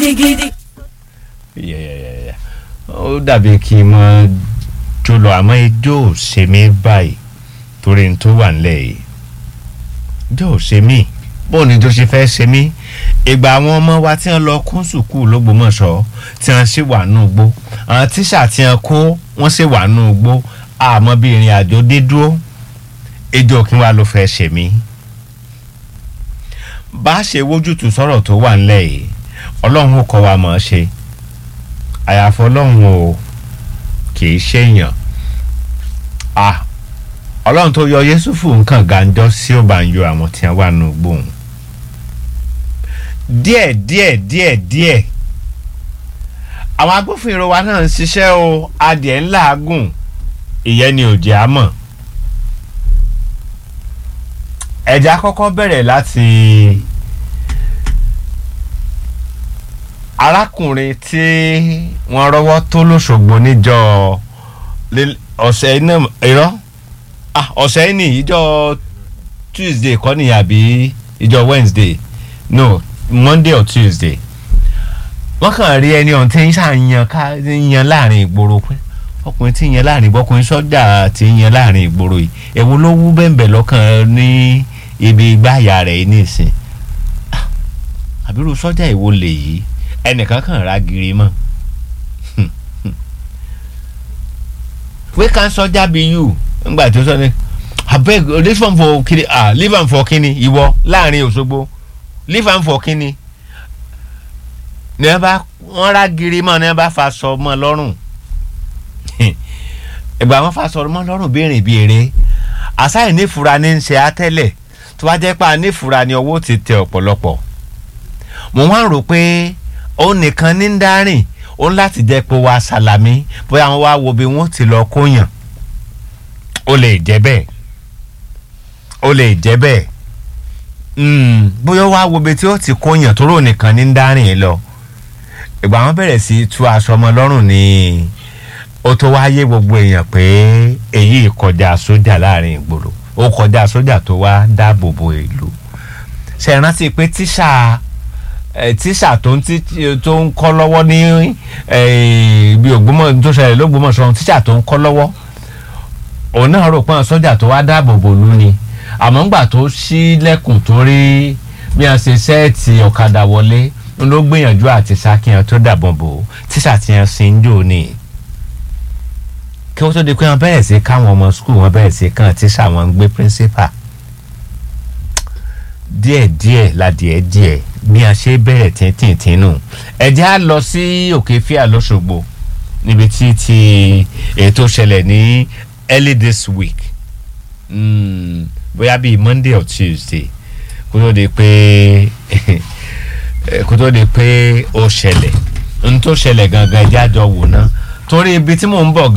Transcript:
gidigidi. yẹ́yẹ́yẹ́ ó dàbí kí n mọ jó lọ àmọ́ ijó ò ṣe mí báyìí torí n tó wà nílẹ̀ yìí ijó ò ṣe mí bóun ni tó ṣe fẹ́ ṣe mí ìgbà àwọn ọmọ wa tí wọ́n lọ kún sùkúù lÓgbómọ̀ṣọ́ tí wọ́n ṣì wà nù gbó àwọn tíṣà tí wọ́n kó wọ́n ṣì wà nù gbó àmọ́ bí ìrìn àjò dé dúró ijó kí wàá ló fẹ́ ṣe mí bá a ṣe wójútùú sọ̀rọ̀ tó wà nílẹ̀ yìí ọlọ́run ó kọ́ wa mọ̀ ọ́ ṣe àyàfọ́ ọlọ́run o kì í ṣèyàn ah ọlọ́run tó yọ yẹ́sùfù nǹkan gàǹjọ́ sí ó bá ń yọ àwọn tí wọ́n wà nù gbóhùn díẹ̀ díẹ̀ díẹ̀ díẹ̀ àwọn agbófinró wa náà ń ṣiṣẹ́ o adìẹ ńlá gùn ìyẹn ni òjì á mọ̀ ẹ̀já kọ́kọ́ bẹ̀rẹ̀ láti arákùnrin tí wọ́n rọ́wọ́ tó lóṣogbo níjọ́ ọ̀sẹ̀ iná irọ́ ọ̀sẹ̀ ní ìjọ́ Tuesday kọ́ ni àbí ìjọ́ Wednesday no Monday or Tuesday wọ́n kàn rí ẹni ọ̀hún tí ń ṣàyàn ká yan láàrin ìgboro pé ọkùnrin tí ń yan láàrin ìgboro ọkùnrin sọ́jà tí ń yan láàrin ìgboro yìí èwo ló wú bẹ́ẹ̀ lọ́kàn ní ibi gbáàyà rẹ̀ nísìn àbírú sọ́jà ìwo lè yìí ẹnìkan kàn ra giri mọ́ wey can sọ́jà be you ngbà tó sọ ni abeg leave am for kini ah leave am for kini ìwọ láàrin Òṣogbo leave am for kini ní ẹ bá wọn ra giri mọ́ ní ẹ bá fa sọ mọ́ lọ́rùn ìgbà wọn fa sọ mọ́ lọ́rùn béèrè béèrè àṣà ìnífura ní í ṣe àtẹ́lẹ̀ tó bá jẹ́ pé ànífura ni owó ti tẹ ọ̀pọ̀lọpọ̀ mo wá ń rò pé òun nìkan ní ń dárìn òun láti jẹ́ pé wàá ṣàlàmì bóyá wọn wá wo bí wọ́n ti lọ kóyàn ó lè jẹ́ bẹ́ẹ̀ ó lè jẹ́ bẹ́ẹ̀ bóyá wàá wo bí tí ó ti kóyàn tó rò nìkan ní ń dárìn lọ ìgbà wọn bẹ̀rẹ̀ sí tú aṣọ ọmọ lọ́rùn ni ó tó wáyé gbogbo èèyàn pé èyí kọjá sójà láàrin ìgboro ó kọjá sójà tó wá dáàbò bo ìlú ṣe rántí pé tíṣà tíṣà tó ń tó ń kọ́ lọ́wọ́ ní ibi ògbómọ̀ tó ṣẹlẹ̀ lÓgbómọ̀ṣọ́ tíṣà tó ń kọ́ lọ́wọ́ òun náà rò pọ́n sójà tó wá dáàbò bò lú ni àmọ́ ńgbà tó ṣí lẹ́kùn tó rí bí wọ́n ṣe sẹ́ẹ̀tì ọ̀kadà wọlé ń ló gbìyànjú àti ṣàkíyàn tó dàbọ̀ bò tíṣà tí wọ́n sin jò ní kí wọ́n tó di pé wọ́n bẹ̀rẹ̀ sí káwọn ọmọ skul wọ́n bẹ̀rẹ̀ sí kàn tíṣà wọn ń gbé píríncípà díẹ̀díẹ̀ ládìẹ díẹ̀ bí a ṣe bẹ̀rẹ̀ tìǹtìǹtìǹ nù ẹ̀jẹ̀ á lọ sí òkè fíà lọ́sọ̀gbọ̀ níbi tí ti ètò ṣẹlẹ̀ ní early this week mm, bóyá bíi Monday or Tuesday kó tó di pé kó tó di pé ó ṣẹlẹ̀ n tó ṣẹlẹ̀ gangan ẹ̀jẹ̀ àjọ wò ná torí ibi tí mò ń bọ̀ gan.